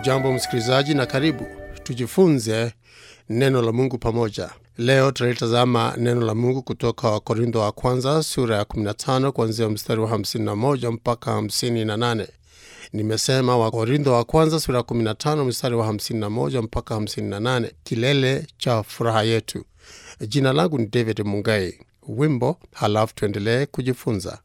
Hujambo msikilizaji, na karibu tujifunze neno la Mungu pamoja. Leo tutalitazama neno la Mungu kutoka Wakorintho wa kwanza sura ya 15 kuanzia mstari wa 51 mpaka 58. Nimesema Wakorintho wa kwanza sura ya 15 mstari wa 51 mpaka 58, kilele cha furaha yetu. Jina langu ni David Mungai. Wimbo halafu tuendelee kujifunza.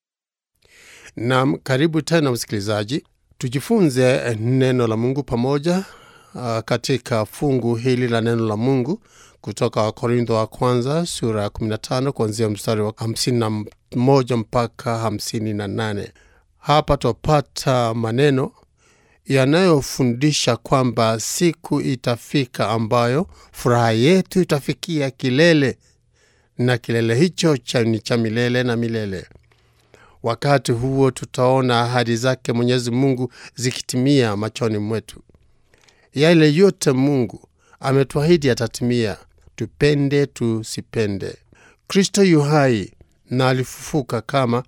Nam, karibu tena msikilizaji, tujifunze neno la Mungu pamoja uh, katika fungu hili la neno la Mungu kutoka Wakorintho wa kwanza sura ya 15 kuanzia mstari wa 51 mpaka 58. Hapa twapata maneno yanayofundisha kwamba siku itafika ambayo furaha yetu itafikia kilele, na kilele hicho cha ni cha milele na milele. Wakati huo tutaona ahadi zake Mwenyezi Mungu zikitimia machoni mwetu. Yale yote Mungu ametuahidi atatimia, tupende tusipende. Kristo yu hai na alifufuka kama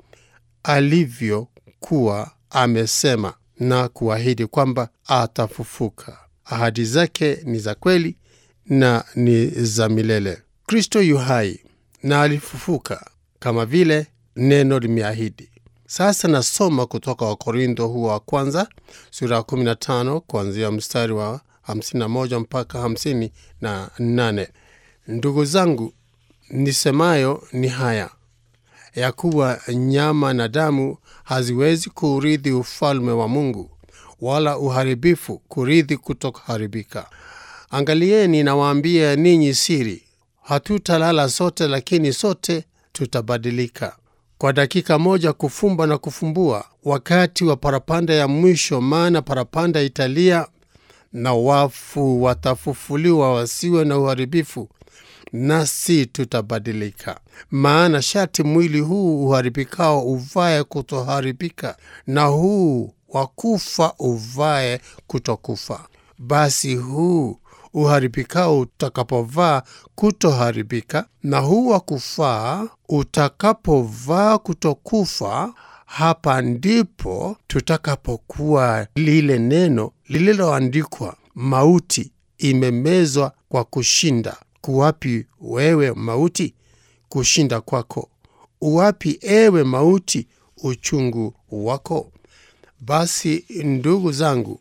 alivyokuwa amesema na kuahidi kwamba atafufuka. Ahadi zake ni za kweli na ni za milele. Kristo yu hai na alifufuka kama vile neno limeahidi. Sasa nasoma kutoka Wakorintho huo wa kwanza sura ya 15 kuanzia mstari wa 51 mpaka 58. Ndugu zangu, nisemayo ni haya ya kuwa nyama na damu haziwezi kurithi ufalme wa Mungu, wala uharibifu kurithi kutokuharibika. Angalieni, nawaambia ninyi siri, hatutalala sote, lakini sote tutabadilika kwa dakika moja, kufumba na kufumbua, wakati wa parapanda ya mwisho. Maana parapanda italia na wafu watafufuliwa, wasiwe na uharibifu, nasi tutabadilika. Maana shati mwili huu uharibikao uvae kutoharibika, na huu wa kufa uvae kutokufa. Basi huu uharibikao utakapovaa kutoharibika, na huu wa kufaa utakapovaa kutokufa, hapa ndipo tutakapokuwa lile neno lililoandikwa, mauti imemezwa kwa kushinda. Kuwapi wewe mauti kushinda kwako? Uwapi ewe mauti uchungu wako? Basi ndugu zangu,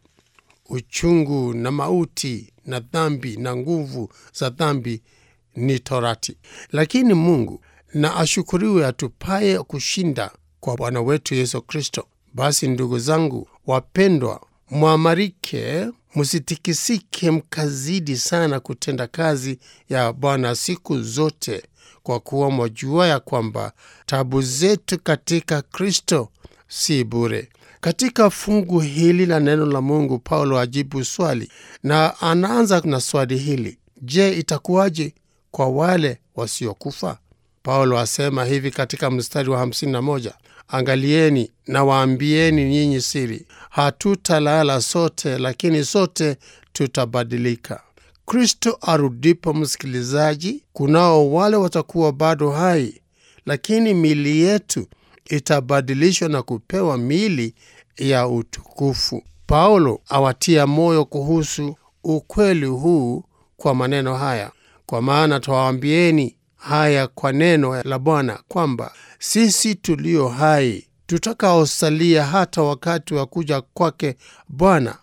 uchungu na mauti na dhambi na nguvu za dhambi ni torati, lakini Mungu na ashukuriwe atupaye kushinda kwa Bwana wetu Yesu Kristo. Basi ndugu zangu wapendwa, mwamarike, msitikisike, mkazidi sana kutenda kazi ya Bwana siku zote, kwa kuwa mwajua ya kwamba tabu zetu katika Kristo si bure. Katika fungu hili la neno la Mungu, Paulo ajibu swali, na anaanza na swali hili: Je, itakuwaje kwa wale wasiokufa? Paulo asema hivi katika mstari wa 51, angalieni na waambieni nyinyi siri, hatutalala sote, lakini sote tutabadilika. Kristo arudipo, msikilizaji, kunao wale watakuwa bado hai, lakini miili yetu itabadilishwa na kupewa miili ya utukufu. Paulo awatia moyo kuhusu ukweli huu kwa maneno haya, kwa maana twawaambieni haya kwa neno la Bwana, kwamba sisi tulio hai tutakaosalia hata wakati wa kuja kwake Bwana,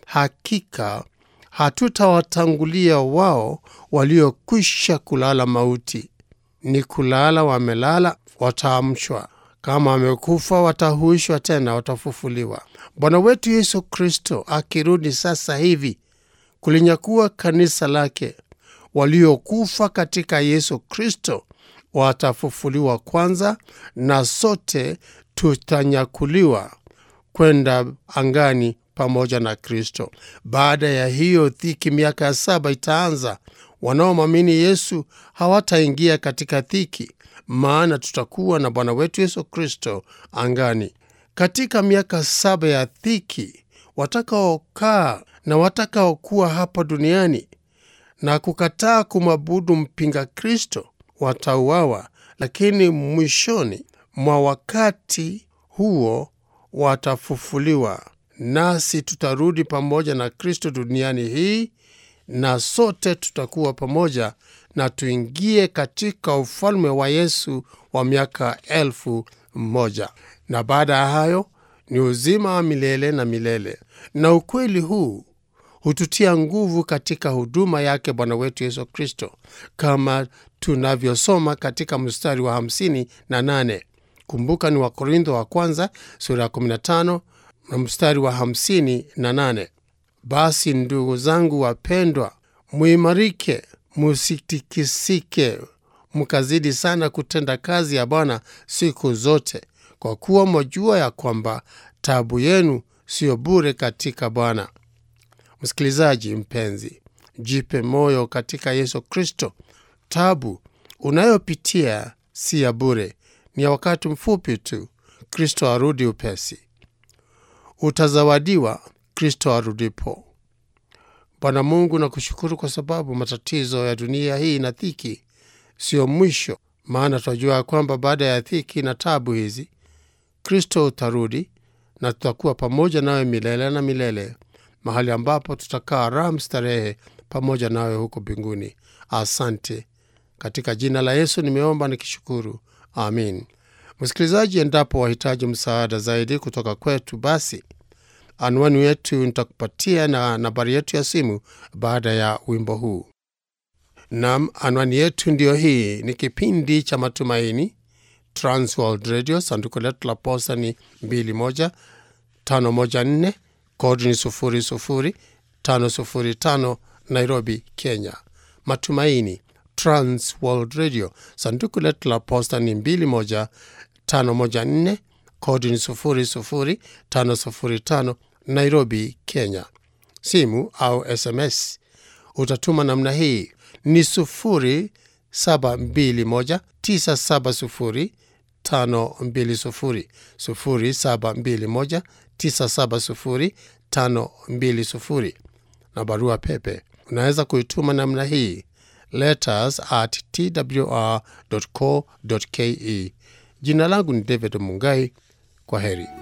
hakika hatutawatangulia wao waliokwisha kulala mauti. Ni kulala wamelala, wataamshwa kama wamekufa watahuishwa tena, watafufuliwa. Bwana wetu Yesu Kristo akirudi sasa hivi kulinyakua kanisa lake, waliokufa katika Yesu Kristo watafufuliwa kwanza, na sote tutanyakuliwa kwenda angani pamoja na Kristo. Baada ya hiyo dhiki, miaka ya saba itaanza. Wanaomwamini Yesu hawataingia katika dhiki maana tutakuwa na Bwana wetu Yesu Kristo angani. Katika miaka saba ya dhiki, watakaokaa na watakaokuwa hapa duniani na kukataa kumwabudu mpinga Kristo watauawa, lakini mwishoni mwa wakati huo watafufuliwa. nasi tutarudi pamoja na Kristo duniani hii, na sote tutakuwa pamoja na tuingie katika ufalme wa Yesu wa miaka elfu moja. Na baada ya hayo ni uzima wa milele na milele. Na ukweli huu hututia nguvu katika huduma yake Bwana wetu Yesu Kristo, kama tunavyosoma katika mstari wa hamsini na nane. Kumbuka ni Wakorintho wa kwanza sura ya 15 na mstari wa hamsini na nane. Basi ndugu zangu wapendwa, muimarike, musitikisike, mkazidi sana kutenda kazi ya Bwana siku zote, kwa kuwa mwajua ya kwamba tabu yenu siyo bure katika Bwana. Msikilizaji mpenzi, jipe moyo katika Yesu Kristo. Tabu unayopitia si ya bure, ni ya wakati mfupi tu. Kristo arudi upesi, utazawadiwa Kristo arudipo. Bwana Mungu, nakushukuru kwa sababu matatizo ya dunia hii na dhiki siyo mwisho, maana tunajua ya kwamba baada ya dhiki na tabu hizi Kristo utarudi na tutakuwa pamoja nawe milele na milele, mahali ambapo tutakaa raha mstarehe pamoja nawe huko mbinguni. Asante, katika jina la Yesu nimeomba nikishukuru, amin. Msikilizaji, endapo wahitaji msaada zaidi kutoka kwetu, basi anwani yetu nitakupatia na nambari yetu ya simu baada ya wimbo huu. Nam, anwani yetu ndiyo hii. Ni kipindi cha Matumaini, Transworld Radio. Sanduku letu la posta ni 21514 kodi ni 00505 Nairobi, Kenya. Matumaini, Transworld Radio. Sanduku letu la posta ni 21514 kodi ni 00505 Nairobi, Kenya. Simu au SMS utatuma namna hii ni 0721970520 0721970520 na barua pepe unaweza kuituma namna hii letters at twr.co.ke. Jina langu ni David Mungai. Kwa heri.